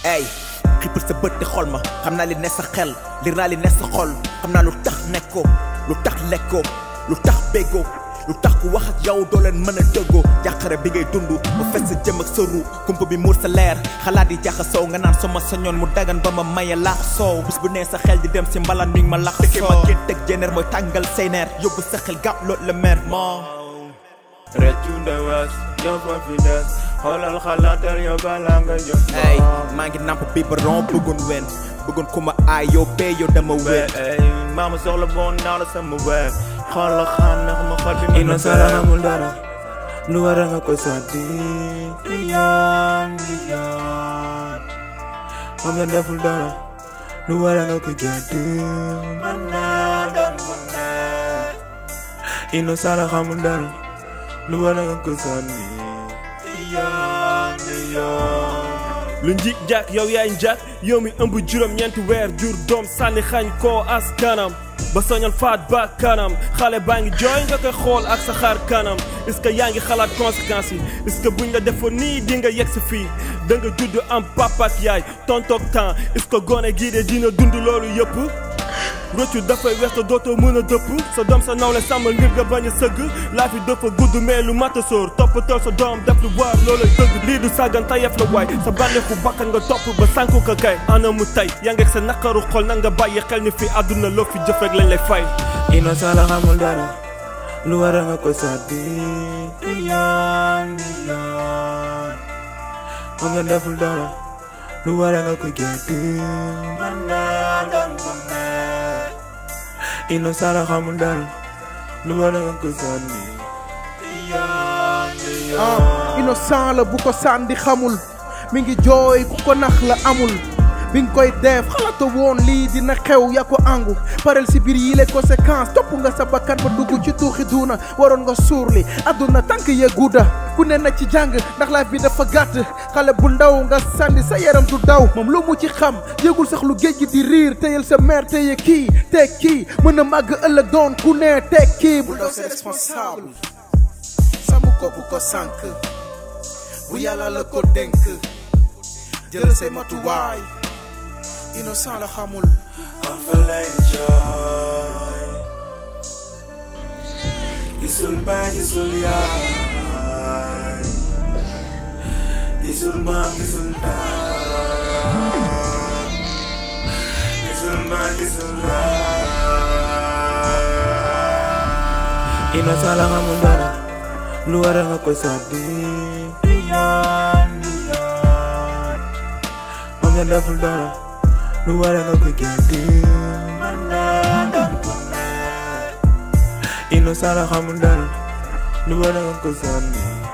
ey xippal sa bët di xol ma xam naa li ne sa xel li naa li ne sa xol xam naa lu tax nekkoo lu tax lekkoo lu tax béggoo lu tax ku wax ak yow doo leen mën a dëggoo jàqare bi ngay dund ba fes sa jëm ak sa ru kumpa bi muur sa leer xalaat yi jaxasoo nga naan sama sañoon mu dagan ba ma maye laax soow bis bu nee sa xel di dem si mbalan mi ngi ma lax soo ma gént ak jeneer mooy tàngal say neer yóbbu sa xel gàpp loolu la mer moo Rëccu ndewas yow fa fi des xoolal xalaatal yow balaa nga jox ey maa ngi namp biberon bëggoon wen bëggoon ku ma aay yow bee yow dama wér ey maama soxla boon naa la sama weer xoolal xam ndax ma xol bi mën na sara amul dara lu war a nga ko sàddi di yoon di yoon moom la deful dara lu war a nga ko jàddi mën naa doon mu nekk ino sara xamul dara lu war a nga ko sànni di yoon di yoon lu njig jak yow yaay njak yow mi ëmb juróom-ñeenti weer jur doom sànni xañ koo as kanam ba soñal faat ba kanam xale baa ngi jooy nga koy xool ak sa xaar kanam est-ce que yaa ngi xalaat conséquences yi est-ce que buñ la defoon nii di nga yegg si fii da nga judd am papa ak yaay tontoog temps est-ce que gone gii de dina dund loolu yëpp rëccu dafay wees te dootoo mën a dëpp sa doom sa nawle sàmmal ngir nga bañ a sëgg laa fi dafa gudd mais lu mat a sóor toppatoo sa doom def lu waar loolay dëgg lii du sàggan tayef la waay sa bànneexu bakkan nga topp ba sànku ko kay ana mu tey yaa ngeeg sa naqaru xol na nga bàyyi xel ni fi àdduna loo fi jëf rek lañ lay fay ino sala xamul dara lu war a nga ko sàddi di yoon di yoon moom la deful dara lu war a nga ko jàddi mën naa doon mu nekk ino sala xamul dara lu war a nga ko sànni di yoon di yoon ah innocent la bu ko sànni xamul mi ngi jooy ku ko nax la amul bi nga koy def xalaata woon lii dina xew yaa ko angu parel si biir yi les conséquences topp nga sa bakkan ba dugg ci tuuxi duuna waroon nga suur li àdduna tànk yee gudda ku ne na ci jàng ndax life bi dafa gàtt xale bu ndaw nga sànni sa yaram du daw moom lu mu ci xam yëgul sax lu géej gi di riir téyel sa mère téye kii teg kii mën a màgg ëllëg doon ku ne teg kii bu daw c'est responsable samu ko bu ko sànk bu yàlla la ko dénk jël say matuwaay innocent la xamul am fa lay jooy gisul baay gisul yaay gisul maam gisul daay gisul maam gisul daay innocent la xamul dara lu war a nga ko sàddi di yoon di yoon moom la deful dara lu war a nga ko jàddi mën naa doon ku nekk innocent la xamul dara lu war a nga ko sànni